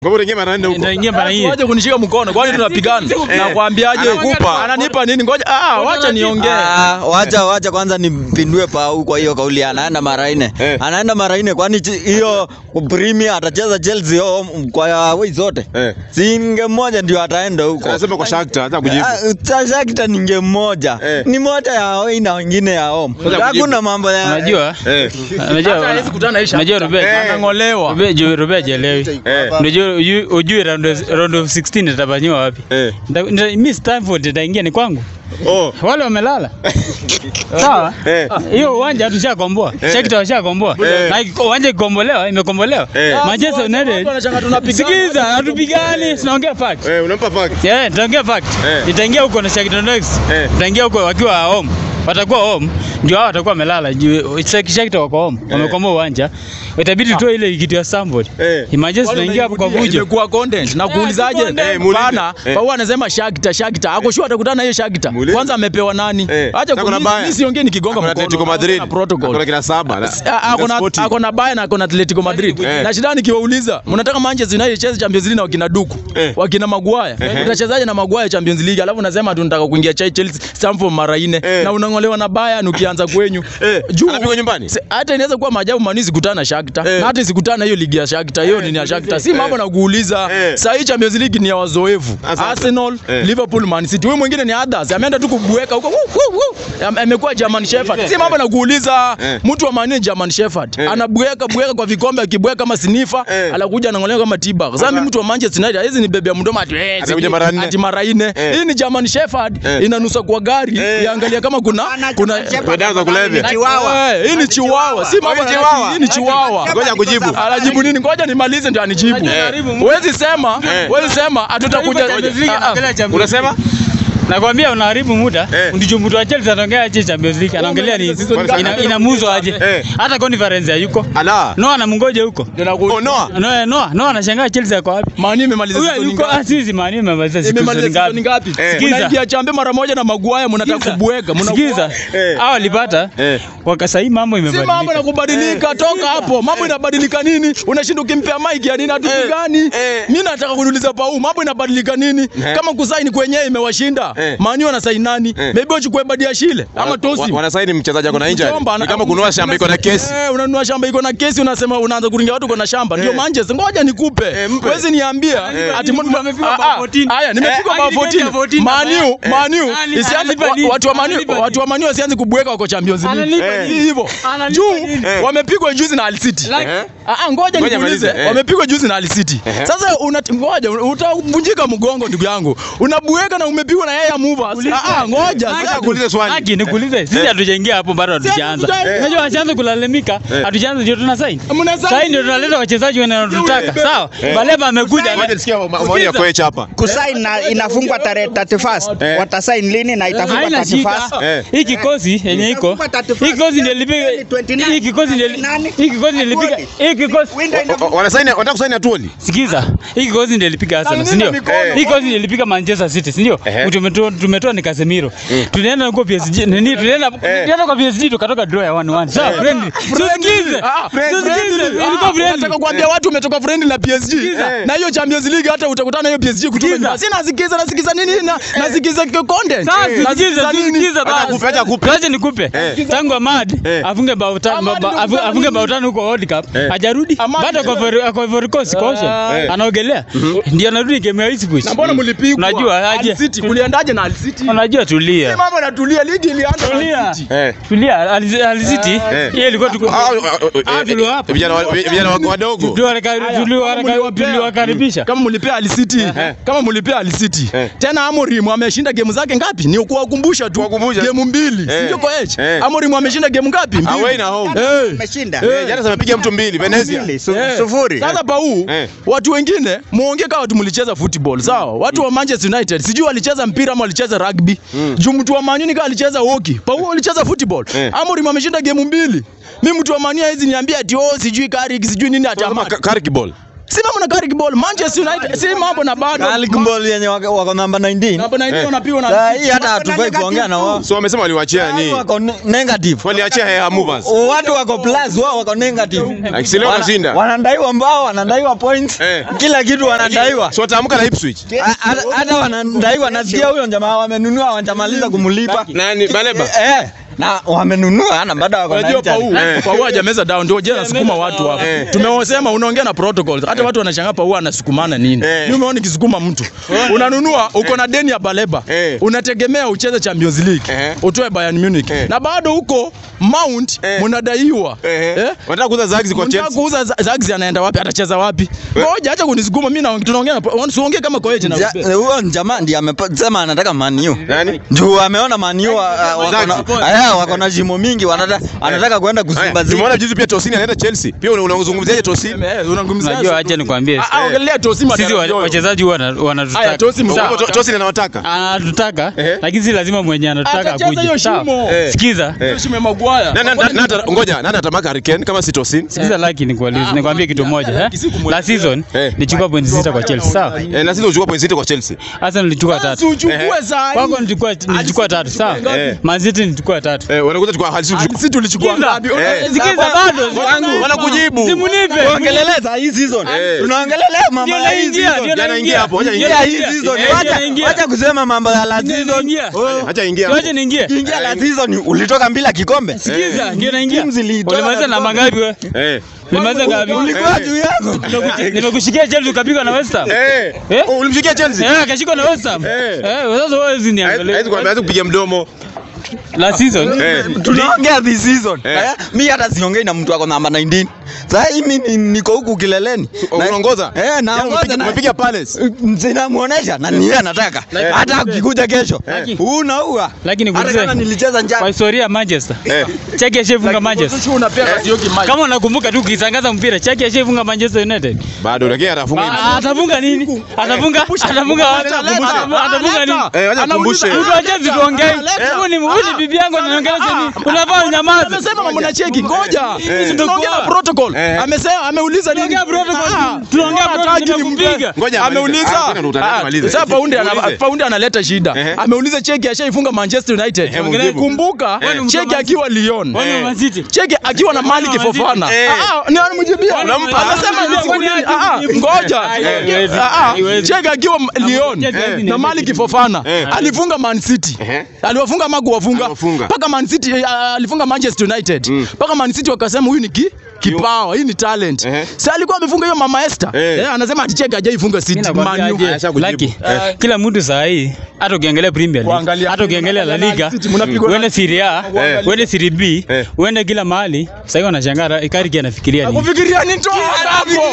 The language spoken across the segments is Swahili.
Kwa hivyo utaingia mara nne huko. Nitaingia mara hii. Waje kunishika mkono kwani tunapigana? Nakwambiaje? Anakupa. Ananipa nini? Ngoja ah, wacha niongee. Ah, wacha wacha kwanza nipindue pau kwa hiyo kauli anaenda mara nne. Eh. Anaenda mara nne kwani chi- hiyo Premier atacheza Chelsea home kwa wei zote. Eh. Si nge mmoja ndio ataenda huko. Anasema kwa Shakhtar, hata kujibu. Ah, Shakhtar ni nge mmoja. Eh. Ni moja ya wei na wengine ya home. Sasa kujibu. Hakuna mambo ya Unajua? Eh. Unajua? Hata hawezi kutana na hii Unajua Shakhtar. Rubej? Eh. Anang'olewa. Rubej, Rubej elewi. Eh. Unajua uju- ujue round of- round of 16 itafanyiwa wapi? Eh. Nita- nita- Mi Stanford itaingia ni kwangu. Oh. Wale wamelala. Sawa? Eh. Hiyo uwanja tushakomboa. Eh. Shakhtar washakomboa. Eh. Na iko- uwanja ikombolewa, imekombolewa. Eh. Manchester Watu United. wanachanga tunapigana. Sikiza, hatupigani, tunaongea fact. Eh, unampa pack. Yeah, tutaongea fact. Eh. Itaingia huko na Shakhtar Donetsk. Eh. Itaingia huko wakiwa home. Watakuwa home. Ndio hao watakuwa wamelala. Juu Shakhtar wako home. Wamekomboa uwanja. Itabidi tutoe ile kitu ya Stamford. Eh. Manchester tunaingia hapo kwa vujo. Imekuwa content. Na kuulizaje? Eh, muulize. Bana, Eh. Pau anasema Shakhtar, Shakhtar. Ako sure atakutana na hiyo Shakhtar. Muulize. Kwanza amepewa nani? Eh. Acha Na kuna kuni- Bayern. mimi siongee nikigonga Kuna mkono. Atletico Madrid. Na protocol. Kuna kina saba. na- Ah, ako na- Sporting. ako na Bayern na ako na Atletico Madrid. Eh. Na shida nikiwauliza, mnataka Manchester United icheze Champions League na wakina Duku, Eh. wakina Maguire. Utachezaje na Maguire Champions League? Alafu unasema tu nataka kuingia Chelsea Chelsea Stamford mara nne Eh. na unang'olewa na Bayern ukianza kwenyu. Eh. Juu Anapigwa nyumbani? Se- hata inaweza kuwa maajabu Manu sikutana na Shakhtar. Eh. Na hata sikutana na hiyo ligi ya Shakhtar. Hiyo ni ya Shakhtar. Si mambo na kuuliza. Eh. Sasa hii Champions League ni ya wazoefu. Asante. Arsenal, Eh. Liverpool, Man City. Huyu mwingine ni others. Ameenda tu kubweka huko. Woo, woo, woo. Am- Amekuwa German Shepherd. Si mambo na kuuliza. Eh. Mtu wa Man ni German Shepherd. Eh. Anabweka bweka kwa vikombe akibweka kama snifa, Eh. anakuja anang'olewa kama tiba. Sasa mimi mtu wa Manchester United hizi ni bebe ya mdomo ati eh, Atakuja sijui, mara nne. ati mara nne. Eh. Hii ni German Shepherd Eh. inanusa kwa gari, Eh. iangalia kama kuna kuna Kuna dawa za kulevya. Eh, hii ni chiwawa, si mambo Hii ni na chiwawa. hii ni chiwawa. Ngoja kujibu. Anajibu nini? Ngoja nimalize ndio anijibu. Eh. Huwezi sema, Eh. huwezi sema hatutakuja. Champions League, Ah, ah. anaongelea Champions Unasema? League. Nakwambia unaharibu muda. Eh. Ndicho mtu wa Chelsea anaongea aje Champions League. Anaongelea ni ina- inamuzwa aje. Eh. Hata conference hayuko. Ala. Noah anamngoja huko. Oh, Noah. Noah Noah Noah anashangaa Chelsea yako wapi? Mani imemaliza Huyo season yuko ngapi? asisi mani imemaliza siku Imemaliza ngapi? season ngapi? Eh. Sikiza. Unaingia chambe mara moja na Maguire mnataka Sikiza. kubweka. mna- Sikiza. Eh. Hao walipata. Eh. Wakasai mambo Si mambo na imebadilika. kubadilika, toka hapo. Mambo inabadilika nini? Unashinda ukimpea mic ya nini? Hatupigani. Eh. Mimi nataka kuuliza Pau, mambo inabadilika nini? Eh. Kama kusaini kwenyewe imewashinda. Eh. Mani wanasaini nani? Eh. Maybe wachukue Badiashile ama Wa- Tosi. Wanasaini mchezaji ako na injury. Mjomba, Ni ana- kama kununua shamba iko na kesi. Eh, unanunua shamba iko na kesi unasema unaanza kuringia watu kwa shamba. Ndio Eh. Manchester. Ngoja nikupe. Eh, mpe. Huwezi niambia Eh. ati mtu Amepigwa Ah, bao ah. 14. Haya, nimepigwa Eh, bao alipigwa 14. 14 Manu, Eh. Manu. Ali- Isianze analipa wa- nini? watu wa Manu, Analipa watu wa Manu wasianze kubweka wako Champions League. Analipa Eh. nini? Hivyo. Analipa Juu nini? Eh. wamepigwa juzi na Al City. Like- Eh. Ah, ah, ngoja Ngoja nikuulize. malize, eh. Wamepigwa juzi na Al City. Ehe. Sasa una ngoja utavunjika mgongo ndugu yangu. Unabweka na umepigwa na yeye movers. Ah, ah, ngoja. Haki. Sasa Kuuliza swali. Haki nikuulize. Sisi hatujaingia hapo bado hatujaanza. hatuja- Unajua washaanza kulalamika, hatujaanza ndio tuna sign. Mna sign. Sasa ndio tunaleta wachezaji wanatutaka. Yule- Sawa? Baleba amekuja. Ngoja nisikie ma- maoni ya kocha hapa. kusain na inafungwa tarehe 31st Eh. watasain lini na itafungwa Haina shida. 31st Eh. Hii kikosi yenye iko. Itafungwa 31st. Hii kikosi ndio ilipiga. 29. Hii kikosi ndio Nani? hii kikosi ndio ilipiga. Hii kikosi Window O- o- inafungwa. Wanasaini wanataka kusaini Atuoli. Sikiza, hii kikosi ndio ilipiga Arsenal, si nini ndio? na mikono? Hii kikosi ndio ilipiga Manchester City, si ndio? Ehe. Tumetoa tumetoa ni Casemiro. Tunaenda huko PSG, nini? Tunaenda tunaenda kwa PSG tukatoka draw ya 1-1. Sawa, friendly. Sikize. Ah, Sikize. friendly. Ilikuwa Ah, friendly. Unataka kuambia watu umetoka friendly na PSG. Eh. Na hiyo Champions League hata utakutana na hiyo PSG kutoka Sikiza. nyumbani. Sina nasikiza nasikiza nini na nasikiza kwa content. Sasa Nasikiza sikiza, nini? sikiza Acha akupe, acha akupe. basi. Acha nikupe. Eh. Tangu Ahmad Eh. afunge bao tano Ahmad ndio afu- kufanya afunge nini? bao tano huko World Cup. Eh. Hajarudi. Ahmad Bado ndio- kwa Ivory- kwa Ivory Coast kwa Ocean. Eh. Anaogelea. Ndio anarudi game ya Ipswich. Na mbona mlipigwa? Unajua aje? Al City kuliendaje na Al City? Unajua tulia. Si mambo natulia ligi ilianza na Tulia. Al City. Eh. Tulia, Al- Al City. Eh. Yeye ilikuwa tuko Ah, ah, ah, Ah, tulio hapa. Vijana wa- vijana wa- wadogo. tuliwakaribisha kama mlipea Al City kama mlipea Al City Eh. tena Amorim ameshinda game zake ngapi ni kuwakumbusha tu Kuwakumbusha. game mbili Eh. sio coach Eh. Amorim ameshinda game ngapi mbili Away na home. Eh. Ameshinda. Eh, Jana amepiga mtu mbili Venezia. Mbili, su- Eh. sufuri. Sasa pau Eh. watu wengine muongee kama watu mlicheza football sawa. Watu wa Manchester United sijui walicheza mpira ama walicheza rugby. Juu mtu wa Man United kama alicheza hockey. Pau walicheza football. Eh. Amorim ameshinda game mbili. Mimi mtu wa Man United hizi niambia ati oh sijui Carrick sijui nini ati Kama ama. Ka- Carrick ball. Si mambo na Garrick Ball. Manchester United si mambo na bado. Garlic ball yenye wako wako namba 19. Namba 19 Eh. wanapigwa Saa na hii hata hatufai kuongea na wao. So wamesema waliwachia Watu ni wako ne- negative. waliachia Heha Movers. Watu wako plus, wao wako negative. Si leo Wana- wanashinda. Wanadaiwa mbao, wanadaiwa points. Eh. Kila kitu wanadaiwa. So wataamka na Ipswich. Ha- hata- Hata wanadaiwa nasikia huyo jamaa wamenunua hawajamaliza kumlipa. Nani Baleba? Eh, na wamenunua na baada wako na Unajua injury. Pau, Eh. Pau hajameza down ndio je anasukuma watu hapa. Eh. Tumewasema unaongea na protocols. Hata watu wanashangaa Pau anasukumana nini? Eh. Mimi umeona nikisukuma mtu. Unanunua uko na deni ya Baleba. Eh. Unategemea ucheze Champions League. Eh. Utoe Bayern Munich. Eh. Na bado huko Mount Eh. mnadaiwa. Eh. Eh? Wanataka kuuza Zags kwa Unataka Chelsea. kuuza Za- Zags anaenda wapi? Atacheza wapi? Ngoja acha kunisukuma mimi na tunaongea na usiongee kama kwa na Ja- Huyo jamaa ndiye amesema anataka Man U. Nani? Juu ameona Man U wa- wako na Zags. aya wako na shimo mingi wanataka anataka kwenda Haya, kuzimba Tumeona juzi pia Tosini anaenda Chelsea. Pia una- unazungumziaje Tosini? Eh, unangumzia. Unajua, acha nikwambie. Ah, ah, ongelea Tosi Sisi wa- Madara. wachezaji huwa wana- Haya, wanatutaka. Tosi Kwa hivyo mzaa. To- Tosini anawataka. Anatutaka, Eh. lakini si lazima mwenye anatutaka Atacheza hiyo akuje. Sawa? shimo. Eh. Sikiza. Eh. Shime Maguire. Na- na- na- na- ata- Ngoja, nani atamaka Harry Kane kama si Tosini? Sikiza laki nikuulize, nikwambie kitu moja. eh. La season Eh. nichukua pointi sita kwa Chelsea, sawa? Eh, na sisi uchukua point sita kwa Chelsea. Arsenal nilichukua Basi tatu. uchukue saa Kwako hii. nilichukua nilichukua tatu, sawa? Eh. Man City nilichukua tatu. Eh, wanakuja chukua Hull City Hadi uchukua- sisi tulichukua Sikiza. ngapi? Eh. Sikiza bado wangu. Wanakujibu. Simunipe. Tuongeleleza hii season. Eh. Tunaongelelea mambo Ndio ya hii naingia, season. ndio Jana naingia. ingia hapo, wacha Ndio ingia. Ingia hii naingia. season. Eh, ndio Wacha naingia. wacha kusema mambo ya la Ndio season. naingia. Acha ingia. Tuache niingie. Ingia la season ulitoka bila kikombe. Sikiza, ndio naingia. Teams zilitoka Ulimaliza na namba ngapi wewe? Eh. Ulimaliza ngapi? Ulikuwa juu yako. Nimekushikia Chelsea ukapigwa na West Ham. Eh. Eh? Oh, Ulimfikia Chelsea? Eh, akashikwa na West Ham. Eh. Eh, sasa wewe hizi niangalie. Haizi kuambia, haizi kupiga mdomo. La season. Eh. Tunaongea this season. Eh. Aya, Mi hata siongei na mtu ako namba 19. Sasa hii mimi niko huku kileleni. Na- Unaongoza? Eh, Jana naongoza umepiga- na Umepiga Palace. Sinamuonesha na ni yeye anataka. Hata ukikuja kesho. Eh. Unaua. Lakini Hata nikuulize, kama nilicheza Kwa njano. historia ya Manchester. Eh. Cheki ashafunga Manchester. Sio unapea Kasioki mic. Kama unakumbuka tu ukitangaza mpira, Cheki ashafunga Manchester United. Bado lakini atafunga. Ah, Atafunga nini? Atafunga atafunga Leta, atafunga atafunga nini? Eh, wacha Anauliza- tukumbushe. Mtu acha tuongee. Leta. Hebu ni mwisho bibi yangu ananiongelesha nini? Unafaa unyamaze. Amesema mambo na cheki. Ngoja. Eh. Tunaongea na protocol. Eh. Amesema ameuliza nini? Tunaongea protocol. Ah, Tunaongea hataki protocol, nimpe. nimekupiga. Ngoja amalize. Ameuliza. Ah, tena ndo utaniambia Ah, malize. Sasa Paundi ana Muulize. Paundi analeta shida. Ehe. Ameuliza cheki ashaifunga Manchester United. Ehe, mjibu. Kumbuka Eh. cheki akiwa Lyon. Wana Eh. Man City. Cheki akiwa na Malik Wana Man City. Fofana. Eh. Ah, ah, ni anamjibia. Unampa. Amesema Kwani sikuni- hati ah, ah, kujibu? ngoja. Haiwezi. Ah, ah, Haiwezi. Cheki akiwa Lyon Eh. na Malik Fofana Eh. alifunga Man City. Ehe. Aliwafunga ama kuwafunga? Aliwafunga. Mpaka Man City eh, alifunga Manchester United. Mpaka Man City wakasema huyu ni ki kipawa, hii ni talent. Ehe. Sasa alikuwa amefunga hiyo Mama Esther. Eh. Eh, anasema ati cheki hajaifunga Mimi City nakwambia Man U. aje, Asha kujibu. Lucky, Eh. kila mtu saa hii hata ukiangalia Premier League, Kuangalia- hata ukiangalia La Liga, City, mnapigwa na- uende Serie A, Eh. uende Serie B, Eh. uende kila mahali. Sasa hivi wanashangaa Icardi anafikiria nini? Kufikiria nini toa hapo?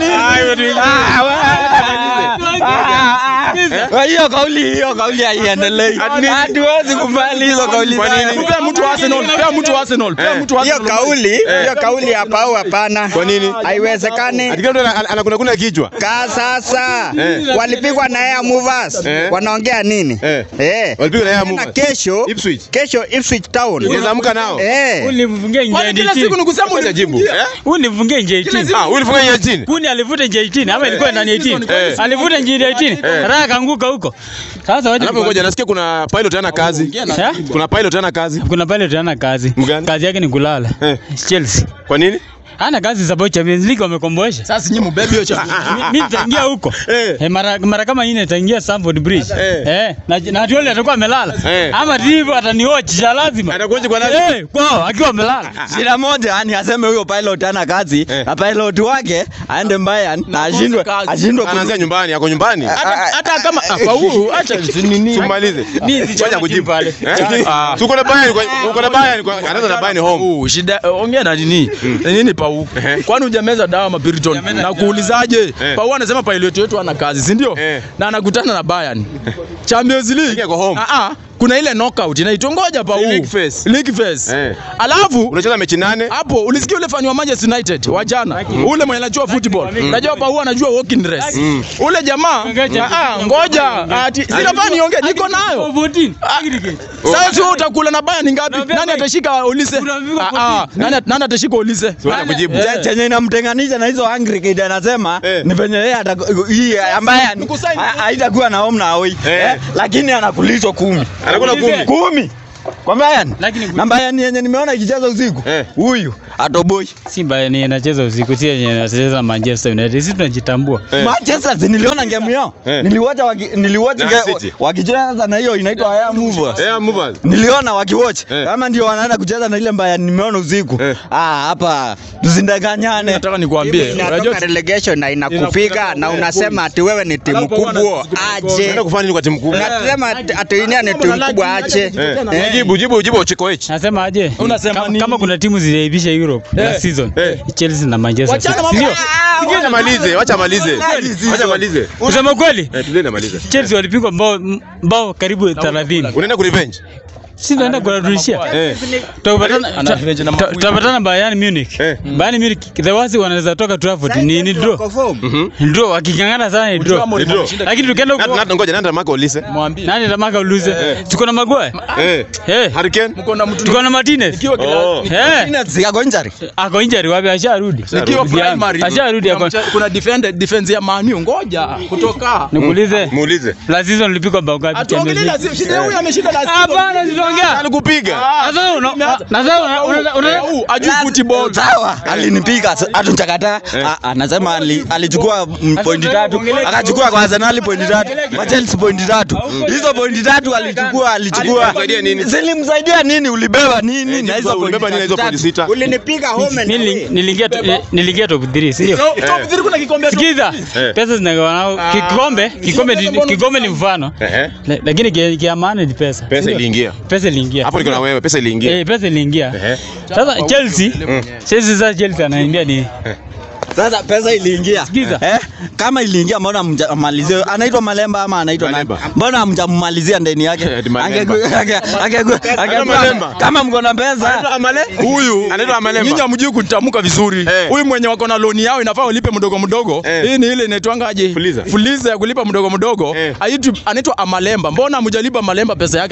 Kwa hiyo kauli hiyo kauli haiendelei. Hatuwezi kubali hizo kauli. Kwa zake. nini? Pea mtu wa Arsenal, pea mtu wa Arsenal, pea mtu wa Hiyo Arsenal. kauli, hiyo kauli hapa au hapana? Kwa nini? Haiwezekani. Ati kila mtu ana- anakuna kuna kichwa. Ka sasa Eh. walipigwa na Air Movers. Eh. Wanaongea nini? Eh. Eh. Walipigwa na Air Tena Movers. kesho Ipswich. kesho Ipswich Town. Unaweza amka nao. Eh. Ulimfungia nje Kwani kila siku 18. ni kusema Ngoja jibu. ulimfungia? Eh? Ulimfungia nje 18. Ah, ulifunga yeye chini. Kuni alivuta nje 18 ama ilikuwa ndani ya 18? Eh. Alivuta nje 18. Raha kaanguka huko. Sasa waje Alafu ngoja nasikia kuna pilot ana kazi. Eh? Kuna pilot ana kazi. Kuna pale tena kazi. Mgani? Kazi yake ni kulala. Eh. Chelsea. Kwa nini? Hana kazi za Champions League wamekomboesha. Sasa nyinyi mbebe hiyo cha. Mimi nitaingia huko. Eh. Eh, mara mara kama nne nitaingia Stamford Bridge. Eh. Eh, na na Tioli atakuwa amelala. Eh. Ama ndivyo ataniwatch cha lazima. Atakuja kwa nani? Eh, kwao akiwa amelala. Shida moja yani aseme huyo pilot ana kazi Eh. na pilot wake aende Bayern na ashindwe kazi. ashindwe Anaanzia nyumbani, ako nyumbani. Hata hata kama ah, kwa huu acha nini? Tumalize. Mimi sijaona Wacha kujibu timu pale. Eh? Ah. Tuko na Bayern, kwa- uko na Bayern, kwa- anaanza na Bayern home. Oh, shida ongea na nini? Nini Pau? Kwani hujameza dawa mapiriton? Na kuulizaje? Eh. Pau anasema pilot wetu ana kazi, si ndio? Eh. Na anakutana na Bayern. Champions League. Yako home. Ah ah. kuna ile knockout inaitwa ngoja pa huu League phase. league phase Eh. alafu Unacheza mechi nane. hapo ulisikia ule fani wa Manchester United wa jana ule mwenye anajua football najua pa huu anajua walking dress ule jamaa Ngoja. ah, ah, ngoja ati sinafaa niongee niko nayo 14 aggregate. sasa sio utakula na baya ni ngapi Unaambia nani baya- atashika ulise Unapigwa Ah, ah, nani nani atashika ulise Siwezi kujibu. Eh. Che- chenye inamtenganisha na hizo aggregate anasema Eh. ni venye yeye ataku- hii ambaye Nikusaini. ha- haitakuwa na home na away Eh. eh, lakini anakulishwa kumi Anakula kumi. kumi kwa Bayern Lakini- na Bayern yenye nimeona ikicheza usiku Eh. huyu atoboi Simba ni inacheza usiku, si yenye inacheza Manchester United. Sisi tunajitambua. Eh. Manchester si niliona game yao Eh. niliwacha waki, niliwacha Na ge- City. wakicheza na hiyo inaitwa Air Movers Eh, movers. niliona wakiwatch Eh. kama ndio wanaenda kucheza na ile mbaya nimeona usiku Eh. ah hapa tusindanganyane nataka nikwambie inatoka unajua relegation na inakupiga na unasema ati wewe ni timu Alafu wana- kubwa aje Unaenda kufanya nini kwa timu kubwa? unasema ati- ati yeye ni timu kubwa aje Eh. Jibu, jibu, jibu Ochiko H. Nasema aje? Unasema kama, nini? kama kuna timu ziliaibisha Europe Eh. last season, Eh. Chelsea na Manchester City. Wachana mambo Ndio. Wacha malize, wacha malize. Wacha malize. Kusema kweli, Eh, tulie na malize. Chelsea walipigwa mbao mbao karibu 30. Unaenda ku revenge? Sisi tunaenda kurudishia. Eh. Tutapatana Ana revenge na tuta- Mapuyi. tutapatana Bayern Munich. Eh. Bayern Munich the worst wanaweza toka Trafford ni ni draw. Mhm. Draw wakikangana sana ni draw. Kama Ni draw. ulishinda- Lakini tukienda Nata- huko nata- ngoja, nata Marco Olise. mwambie nani tamaka uluze? Tuko na Maguire. Eh. Eh. Harry Kane. mko na mtu Tuko na Martinez. nikiwa Oh. kila Eh. Ines yako injury Ako injury wapi asharudi. nikiwa Ndugu yangu. primary Asharudi kuna ako. mcha- kuna defender defense ya Manu ngoja kutoka Nikuulize. Muulize. Last season ulipigwa bao ngapi? atuongelee Champions lazima shida huyu ameshinda lazima Hapana, sitaongea. Alikupiga. Sasa una- na sasa una- una- una- huu ajui football sawa alinipiga hatuchakataa Ah, ah, nasema ali- alichukua mm, pointi tatu akachukua kwa Arsenal pointi tatu kwa Chelsea pointi tatu hizo pointi tatu alichukua alichukua Alimsaidia nini? zilimsaidia nini ulibeba nini na hizo Ulibeba pointi nini na hizo tatu? pointi sita? ulinipiga home and Nili- away. niliingia to- eh, niliingia top 3 si ndio? top 3 kuna kikombe Sikiza, Eh. pesa zinagawa nao. Kikombe, kikombe ni kikombe ni mfano. Ehe. La- Lakini kia kia maana ni pesa. Pesa Ndio? iliingia. Pesa iliingia. Hapo niko na wewe, pesa iliingia. Eh, pesa iliingia. Ehe. Sasa Chelsea, Chelsea sasa Chelsea anaambia ni Sasa pesa iliingia. Sikiza. Eh? Kama iliingia mbona mjamalizia? Anaitwa Malemba ama anaitwa nani? Malemba. Mbona hamjammalizia ndeni yake? Eti Malemba. Angeku- ange- angeku- angeku- Malemba. Kama mko na pesa. huyu Anaitwa Amalemba. nyinyi hamjui kutamka vizuri Eh. huyu mwenye wako na loni yao inafaa ulipe mdogo mdogo Eh. hii ni ile inaitwanga aje Fuliza. fuliza ya kulipa mdogo mdogo Eh. Haiitwi- anaitwa amalemba mbona hamjalipa malemba pesa yake